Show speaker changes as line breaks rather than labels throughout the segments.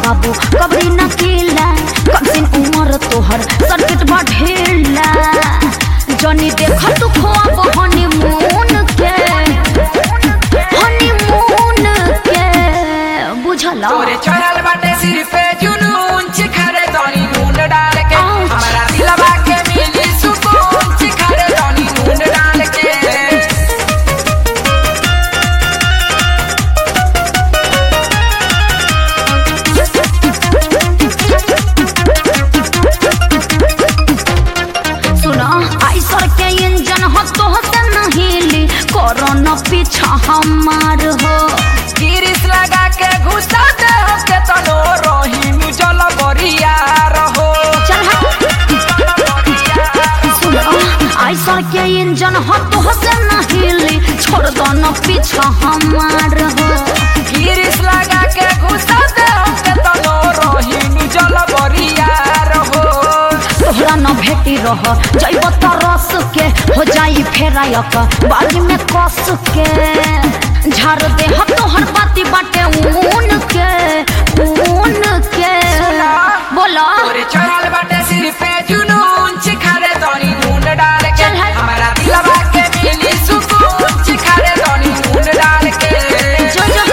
बाबू कबरी न कीला कम सिन उमर तोहर सर्किट बा ढीला जनी देख तू खोब हनीमून के हनीमून के बुझला
तोरे चढ़ल बाटे सिर पे जुनून चिखरे तनी नून डाल के
Ouch.
हमारा दिलवा के मिली सुकून चिखरे तनी नून डाल के
सुना आइसर के इंजन हो तो से नहीली करो न पीछा हमार हो
गिरिस लगा के घुसा दे हो के तनो रोहिनु जल बरिया रहो
चल सुना आइसर के इंजन हो तो से नहीली छोड़ दो न पीछा हमार हो
गिरिस लगा के घुसा दे हो के तनो रोहिनु जल बरिया रहो
तोहरा न भेटी रह जैब त रस के हो जाई फेरायक बाली में कस के झाड़ दे ह तोहर बाती बाटे ऊन के ऊन के बोला
तोरे चढ़ल बाटे सिर पे जुनून चिखरे तनी नून डाल के
चल हट।
हमारा दिलवा के मिली सुकून चिखरे तनी नून डाल के
जो जो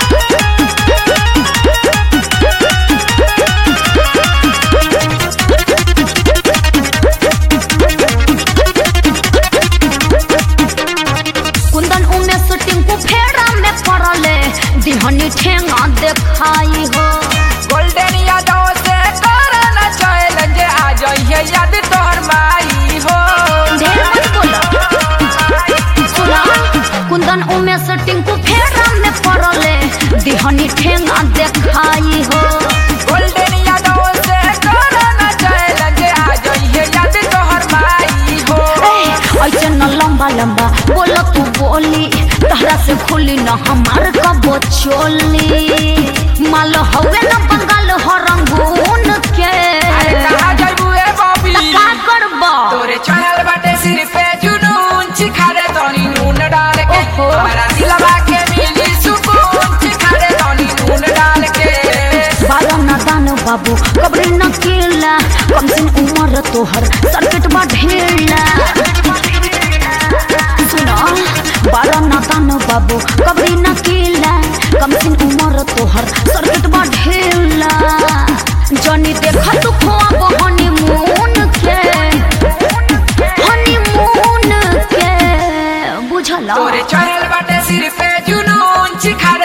कुंदन उमे शूटिंग को फेरा में पड़ले दिहनी ठेंगा देखाई हो
गोल्डन यादव से करन चैलेंज आ जाइए याद तोहर माई हो
ढेर मत बोला सुना कुंदन उमे शूटिंग को फेरा में पड़ले दिहनी ठेंगा देखाई हो
गोल्डन यादव से करन चैलेंज आ जाइए याद तोहर माई हो
ए, ऐसे न लंबा लंबा बोल तू बोली तहरा से खुली न हमार कबो चोली माल हवे न बंगाल हो रंगून के
अरे कहाँ जाइबू ए बॉबी
का करबा
तोरे चढ़ल बाटे सिर पे जुनून चिखारे तनी नून डाल के
ओहो।
हमारा दिलवा के मिली सुकून चिखारे तनी नून डाल के
बारा नादान बाबू कबरी न केला कम सिन उमर तोहर सर्किट बा ढेला सुना बारा नादान बाबू कबरी न केला कम सिन उमर तोहर सर्किट बा ढेला जनी देख तू खोब हनीमून के हनीमून के बुझला
तोरे चढ़ल बाटे सिर पे जुनून चिखारे